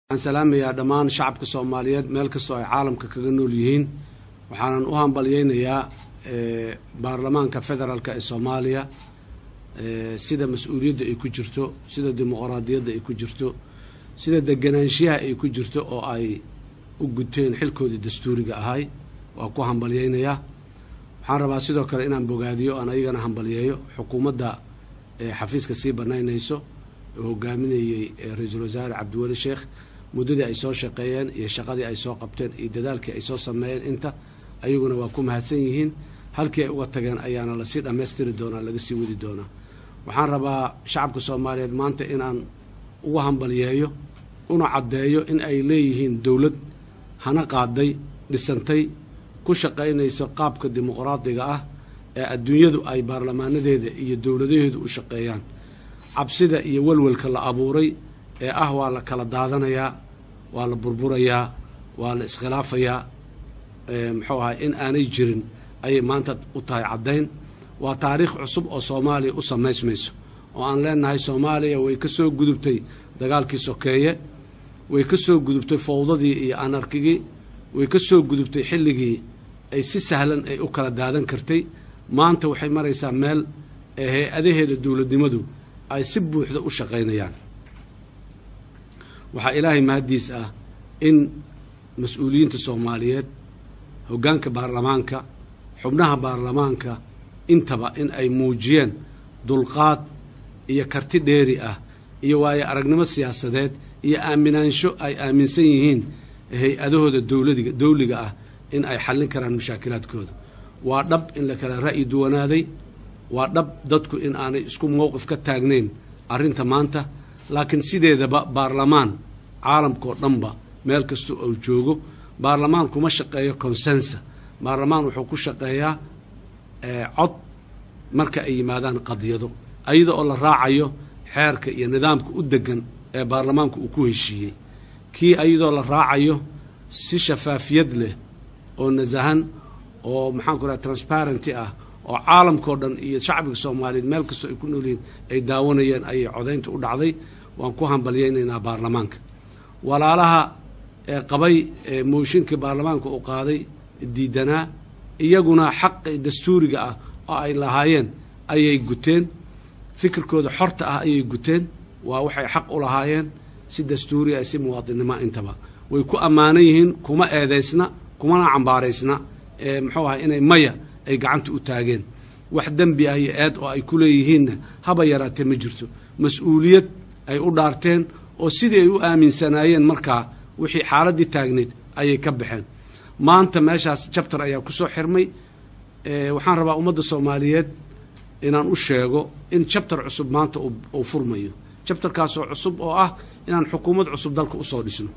waxaan salaamayaa dhammaan shacabka soomaaliyeed meel kastoo ay caalamka kaga nool yihiin waxaanan u hambalyeynayaa baarlamaanka federaalk ee soomaaliya sida mas-uuliyadda ay ku jirto sida dimuqraadiyadda ay ku jirto sida deganaanshiyaha ay ku jirto oo ay u guteen xilkoodii dastuuriga ahay waa ku hambalyeynayaa waxaan rabaa sidoo kale inaan bogaadiyo aan ayagana hambalyeeyo xukuumadda xafiiska sii banaynayso oo hogaaminayey ra-iisul wasaare cabdiweli sheekh muddadii ay soo shaqeeyeen iyo shaqadii ay soo qabteen iyo dadaalkii ay soo sameeyeen inta ayaguna waa ku mahadsan yihiin halkii ay uga tageen ayaana lasii dhammaystiri doonaa laga sii wadi doonaa waxaan rabaa shacabka soomaaliyeed maanta inaan uga hambalyeeyo una caddeeyo in ay leeyihiin dowlad hana qaaday dhisantay ku shaqaynayso qaabka dimuqraadiga ah ee adduunyadu ay baarlamaanadeeda iyo dowladaheedu u shaqeeyaan cabsida iyo welwelka la abuuray ee ah waa la kala daadanayaa waa la burburayaa waa la iskhilaafayaa muxuu ahay in aanay jirin ayay maanta u tahay caddayn waa taariikh cusub oo soomaaliya u samaysmayso oo aan leenahay soomaaliya way ka soo gudubtay dagaalkii sokeeye way ka soo gudubtay fowdadii iyo anarkigii way ka soo gudubtay xilligii ay si sahlan ay u kala daadan kartay maanta waxay maraysaa meel ee hay-adaheeda dowladnimadu ay si buuxda u shaqaynayaan waxaa ilaahay mahaddiis ah in mas-uuliyiinta soomaaliyeed hoggaanka baarlamaanka xubnaha baarlamaanka intaba in ay muujiyeen dulqaad iyo karti dheeri ah iyo waayo aragnimo siyaasadeed iyo aaminaansho ay aaminsan yihiin hay-adahooda dowladiga dowliga ah in ay xallin karaan mashaakilaadkooda waa dhab in la kala ra'yi duwanaaday waa dhab dadku in aanay isku mowqif ka taagnayn arrinta maanta laakiin sideedaba baarlamaan caalamkao dhanba meel kasta oo joogo baarlamaan kuma shaqeeyo consensa baarlamaan wuxuu ku shaqeeyaa cod marka ay yimaadaan qadiyado ayada oo la raacayo xeerka iyo nidaamka u degan ee baarlamaanku uu ku heshiiyey kii ayadoo la raacayo si shafaafiyad leh oo nasahan oo maxaan ku raha transparenty ah oo caalamkao dhan iyo shacbiga soomaaliyeed meel kastoo ay ku noolyihiin ay daawanayeen ayay codaynta u dhacday waan ku hambalyeynaynaa baarlamaanka walaalaha ee qabay mooshinkii baarlamaanka uu qaaday diidanaa iyaguna xaqi dastuuriga ah oo ay lahaayeen ayay guteen fikirkooda xorta ah ayay guteen waa waxay xaq u lahaayeen si dastuuri ah si muwaadinnimo intaba way ku ammaanan yihiin kuma eedaysna kumana cambaaraysna ee muxuu ahay inay maya ay gacanta u taageen wax dembi ah iyo eed oo ay ku leeyihiinna haba yaraatee ma jirto mas-uuliyad ay u dhaarteen oo sidii ay u aaminsanaayeen markaa wixii xaaladdii taagneyd ayay ka baxeen maanta meeshaas jabtar ayaa ku soo xirmay waxaan rabaa ummadda soomaaliyeed inaan u sheego in jabtar cusub maanta uu furmayo jabtarkaasoo cusub oo ah inaan xukuumad cusub dalka usoo dhisno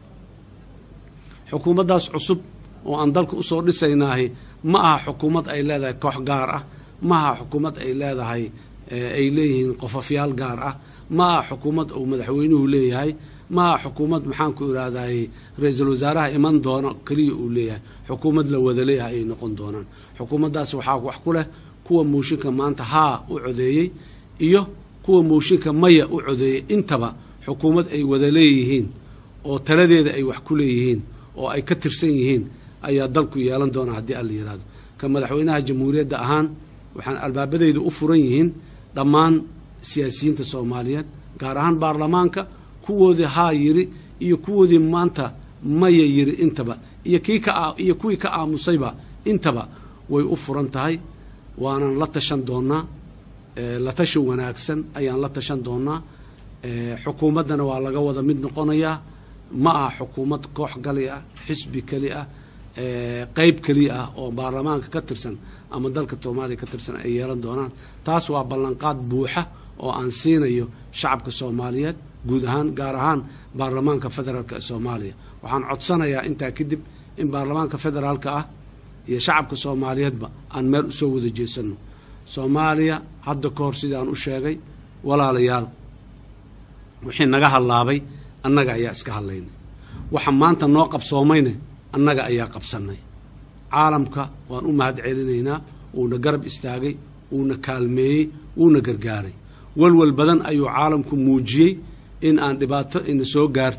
xukuumaddaas cusub oo aan dalka usoo dhisaynaahi ma aha xukuumad ay leedahay koox gaar ah ma aha xukuumad ay leedahay ay leeyihiin qofafyaal gaar ah ma aha xukuumad uu madaxweynuhu leeyahay ma aha xukuumad maxaanku irahday ra-iisul wasaaraha iman doono keliya uu leeyahay xukuumad la wada leeyahay ayay noqon doonaan xukuumaddaas waxaa wax ku leh kuwa mooshinka maanta haa u codeeyey iyo kuwa mooshinka maya u codeeyey intaba xukuumad ay wada leeyihiin oo taladeeda ay wax ku leeyihiin oo ay ka tirsan yihiin ayaa dalku yeelan doonaa haddii alla yihahdo ka madaxweynaha jamhuuriyadda ahaan waxaan albaabadeyda u furan yihiin dhammaan siyaasiyiinta soomaaliyeed gaar ahaan baarlamaanka kuwoodii haa yiri iyo kuwoodii maanta maya yiri intaba iyo kii ka iyo kuwii ka aamusayba intaba way u furan tahay waanan la tashan doonaa la tashan wanaagsan ayaan la tashan doonaa xukuumaddana waa laga wada mid noqonayaa ma aha xukuumad koox gali ah xisbi keli ah qeyb keliya ah oo baarlamaanka ka tirsan ama dalka soomaaliya ka tirsan ay yeelan doonaan taas waa ballanqaad buuxa oo aan siinayo shacabka soomaaliyeed guud ahaan gaar ahaan baarlamaanka federaalk ee soomaaliya waxaan codsanayaa intaa kadib in baarlamaanka federaalka ah iyo shacabka soomaaliyeedba aan meel usoo wada jeesanno soomaaliya hadda ka hor sidii aan u sheegay walaalayaal wixii naga hadlaabay annaga ayaa iska hadlaynay waxa maanta noo qabsoomayne annaga ayaa qabsannay caalamka waan u mahad celinaynaa wuuna garab istaagay wuuna kaalmeeyey wuuna gargaaray walwal badan ayuu caalamku muujiyey in aan dhibaato ina soo gaarto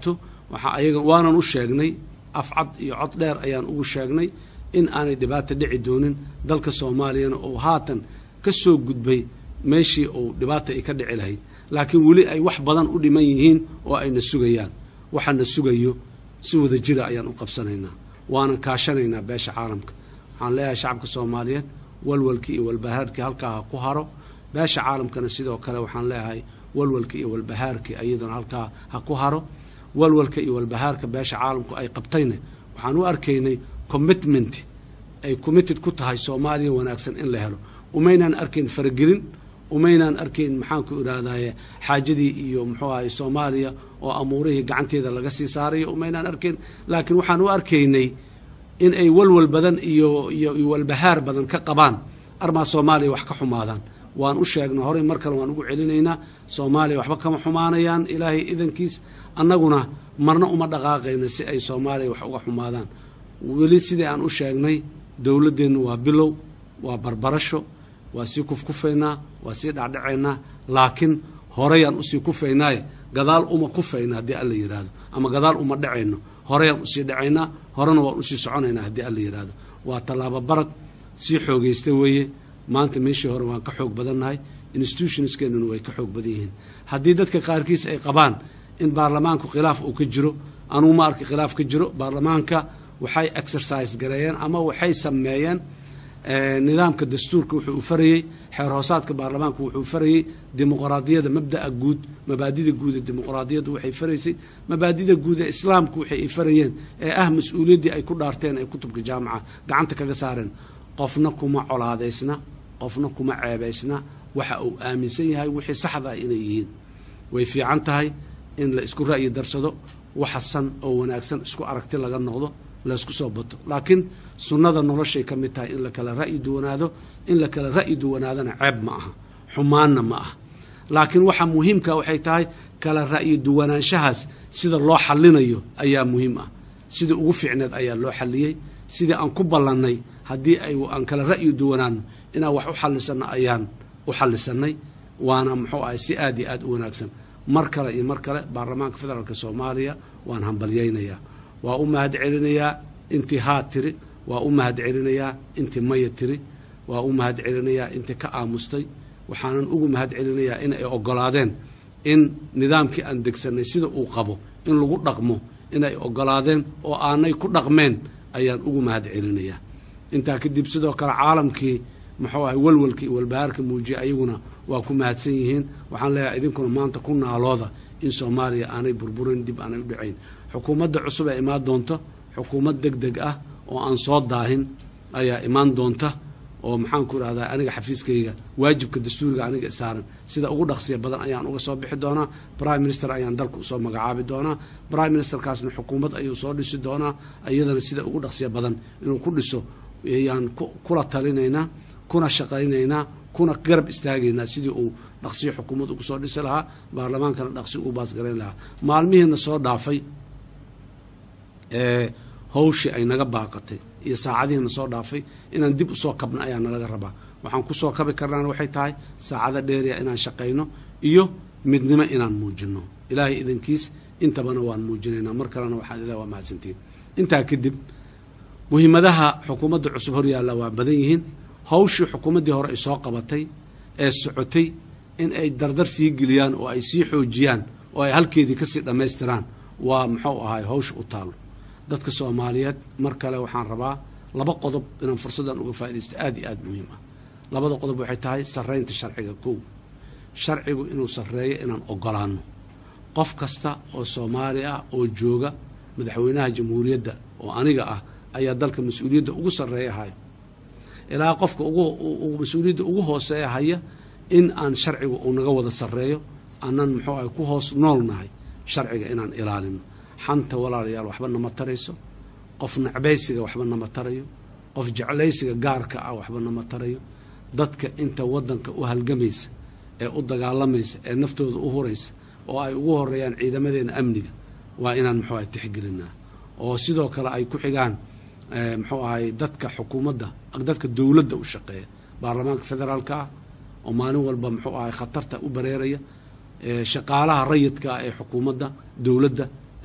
waxaa ayaga waanan u sheegnay afcad iyo cod dheer ayaan ugu sheegnay in aanay dhibaata dhici doonin dalka soomaaliyana oo haatan ka soo gudbay meeshii uu dhibaata ay ka dhici lahayd laakiin weli ay wax badan u dhiman yihiin oo ayna sugayaan waxaana sugayo si wada jira ayaan u qabsanaynaa waanan kaashanaynaa beesha caalamka waxaan leeyahay shacabka soomaaliyeed walwalkii iyo walbahaarkii halkaa ha ku haro beesha caalamkana sidoo kale waxaan leeyahay walwalka iyo walbahaarkii iyaduna halkaa ha ku haro walwalka iyo walbahaarka beesha caalamku ay qabtayna waxaan u arkaynay commitment ay committed ku tahay soomaaliya wanaagsan in la helo umaynaan arkayn faragelin umaynaan arkayn maxaanku idhaahdaye xaajadii iyo muxuu ahay soomaaliya oo amuurihii gacanteeda laga sii saarayo umaynaan arkayn laakiin waxaan u arkaynay in ay walwal badan iyo iyo walbahaar badan ka qabaan armaa soomaaliya wax ka xumaadaan waan u sheegnay horey mar kale waan ugu celinaynaa soomaaliya waxba kama xumaanayaan ilaahay idankiis annaguna marna uma dhaqaaqayna si ay soomaaliya wax uga xumaadaan weli sidii aan u sheegnay dowladdeennu waa bilow waa barbarasho waa sii kufkufaynaa waa sii dhacdhacaynaa laakiin horeyaan usii kufaynaaye gadaal uma kufayna haddii alla yidhaahdo ama gadaal uma dhacayno horeyaan usii dhacaynaa horena waan usii soconaynaa haddii alla yidhaahdo waa tallaabo barad sii xoogaysta weeye maanta meeshii hore waan ka xoog badannahay institutionskeenuna way ka xoog badan yihiin haddii dadka qaarkiis ay qabaan in baarlamaanku khilaaf uu ka jiro anugu ma arki khilaaf ka jiro baarlamaanka waxay exercise gareeyeen ama waxay sameeyeen nidaamka dastuurka wuxuu u farayey xeer hoosaadka baarlamaanku wuxuu farayey dimuqraadiyada mabda'a guud mabaadida guud ee dimuqraadiyaddu waxay faraysay mabaadida guud ee islaamku waxay ay farayeen ee ah mas-uuliyaddii ay ku dhaarteen ee kutubka jaamaca gacanta kaga saareen qofna kuma colaadaysna qofna kuma ceebaysna waxa uu aaminsan yahay wixii saxda ah inay yihiin way fiican tahay in la isku ra'yi darsado waxasan oo wanaagsan isku aragti laga noqdo laysku soo bato laakiin sunnada noloshay ka mid tahay in la kala ra'yi duwanaado in la kala ra'yi duwanaadana ceeb ma aha xumaanna ma aha laakiin waxa muhiimka waxay tahay kala ra'yi duwanaanshahaas sida loo xallinayo ayaa muhiim ah sida ugu fiicneed ayaa loo xalliyey sidii aan ku ballannay haddii ay aan kala ra'yi duwanaano inaan wax u xallisanno ayaan u xallisanay waana muxuu ahay si aad iyo aad u wanaagsan mar kale iyo mar kale baarlamaanka federaalk soomaaliya waan hambalyaynayaa waa u mahad celinayaa intii haa tiri waa u mahad celinayaa intii maya tiri waa u mahad celinayaa intii ka aamustay waxaanan ugu mahad celinayaa in ay ogolaadeen in nidaamkii aan degsanay sida uu qabo in lagu dhaqmo inay ogolaadeen oo aanay ku dhaqmeen ayaan ugu mahad celinayaa intaa kadib sidoo kale caalamkii muxuu ahay walwalkii walbahaarka muujiya ayaguna waa ku mahadsan yihiin waxaan leeyahay idinkuna maanta ku naalooda in soomaaliya aanay burburin dib aanay u dhacayn xukuumadda cusub ee imaan doonta xukuumad deg deg ah oo aan soo daahin ayaa imaan doonta oo maxaanku idhahdaa aniga xafiiskayga waajibka dastuuriga aniga saaran sida ugu dhaqsiya badan ayaan uga soo bixi doonaa prime minister ayaan dalka usoo magacaabi doonaa prime ministerkaasna xukuumad ayuu soo dhisi doonaa iyadana sida ugu dhaqsiya badan inuu ku dhiso ayaan kula talinaynaa kuna shaqaynaynaa kuna garab istaagaynaa sidii uu dhaqsiyo xukuumad ugu soo dhisi lahaa baarlamaankana dhaqsi ugu baasgarayn lahaa maalmihiina soo dhaafay ee hawshii ay naga baaqatay iyo saacadihiina soo dhaafay inaan dib usoo kabna ayaa nalaga rabaa waxaan kusoo kabi karnaana waxay tahay saacado dheeriya inaan shaqayno iyo midnimo inaan muujino ilaahay idankiis intabana waan muujinaynaa mar kalena waxaan ilahi waa mahadsantiin intaa kadib muhiimadaha xukuumadda cusub horyaalla waa badan yihiin hawshii xukuumaddii hore ay soo qabatay ee socotay in ay dardar sii geliyaan oo ay sii xoojiyaan oo ay halkeedii kasii dhammaystiraan waa muxuu ahay hawsha u taalo dadka soomaaliyeed mar kale waxaan rabaa laba qodob inaan fursaddan uga faaidaysto aada iyo aada muhiim ah labada qodob waxay tahay sarraynta sharciga kow sharcigu inuu sarreeyo inaan ogolaano qof kasta oo soomaali ah oo jooga madaxweynaha jamhuuriyadda oo aniga ah ayaa dalka mas-uuliyadda ugu sarreeya hayo ilaa qofka ugu mas-uuliyadda ugu hooseeya haya in aan sharcigu uu naga wada sarreeyo aanan muxuu ahay ku hoos nool nahay sharciga inaan ilaalino xanta walaalayaal waxba nama tarayso qof nacbaysiga waxba nama tarayo qof jeclaysiga gaarka ah waxba nama tarayo dadka inta waddanka u halgamaysa ee u dagaalamaysa ee naftooda u huraysa oo ay ugu horeeyaan ciidamadeena amniga waa inaan muxuu ahay tixgelinaa oo sidoo kale ay ku xigaan muxuu ahay dadka xukuumadda dadka dowladda u shaqeeya baarlamaanka federaalka ah oo maalin walba muxuu ahay khatarta u bareeraya shaqaalaha rayidka ah ee xukuumadda dowladda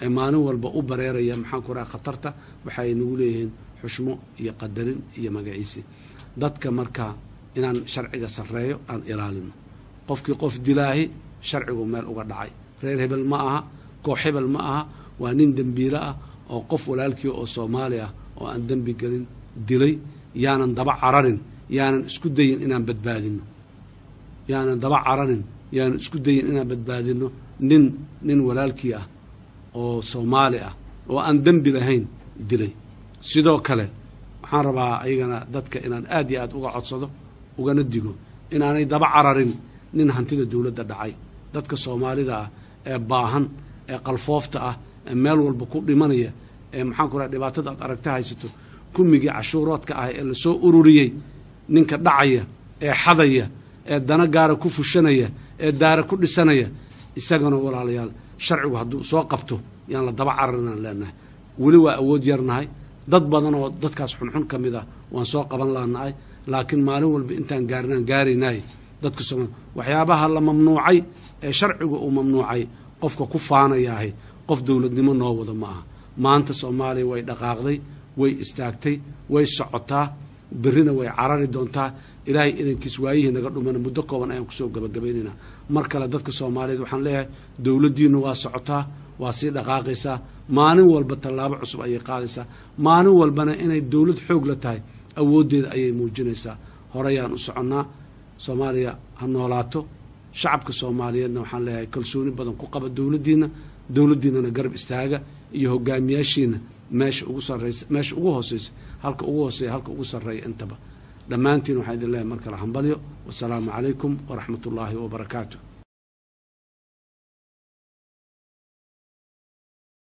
ee maalin walba u bareeraya maxaan ku raha khatarta waxay nagu leeyihiin xushmo iyo qadarin iyo magaciisi dadka markaa inaan sharciga sarreeyo aan ilaalino qofkii qof dilaahi sharcigu meel uga dhacay reer hebel ma aha koox hebel ma aha waa nin dembiile ah oo qof walaalkii oo soomaali ah oo aan dembi gelin dilay yaanan daba cararin yaanan isku dayin inaan badbaadino yaanan daba cararin yaanan isku dayin inaan badbaadino nin nin walaalkii ah oo soomaali ah oo aan dembi lahayn dilay sidoo kale waxaan rabaa ayagana dadka inaan aad iyo aad uga codsado ugana digo inaanay daba cararin nin hantida dowladda dhacay dadka soomaalida ah ee baahan ee qalfoofta ah ee meel walba ku dhimanaya ee maxaan ku raha dhibaatada aad aragta haysato kumigii cashuuroodka ah ee lasoo ururiyey ninka dhacaya ee xadaya ee dana gaara ku fushanaya ee daara ku dhisanaya isagana walaalayaal sharcigu hadduu soo qabto yaan la daba cararinaan leenahay weli waa awood yarnahay dad badan oo dadkaas xunxun ka mid ah waan soo qaban laanahay laakiin maalin walba intaan gaarinaan gaaraynay dadka sooma waxyaabaha la mamnuucay ee sharcigu uu mamnuucay qofka ku faanayaahay qof dowladnimo noo wada ma aha maanta soomaaliya way dhaqaaqday way istaagtay way socotaa berrina way carari doontaa ilaahay idankiis waayihii naga dhumana muddo kooban ayaan kusoo gabagabaynaynaa mar kale dadka soomaaliyeed waxaan leeyahay dowladdiinu waa socotaa waa sii dhaqaaqaysaa maalin walba tallaabo cusub ayay qaadaysaa maalin walbana inay dowlad xoog la tahay awooddeeda ayay muujinaysaa horeyaan u soconnaa soomaaliya ha noolaato shacabka soomaaliyeedna waxaan leeyahay kalsooni badan ku qaba dowladdiina dowladdiinana garab istaaga iyo hogaamiyaashiina meesha ugu sarreysa meesha ugu hooseysa halka ugu hooseeya halka ugu sarreeya intaba dhammaantiin waxaan idin leeyahay mar kale hambalyo wasalaamu calaykum waraxmat ullaahi wabarakaatu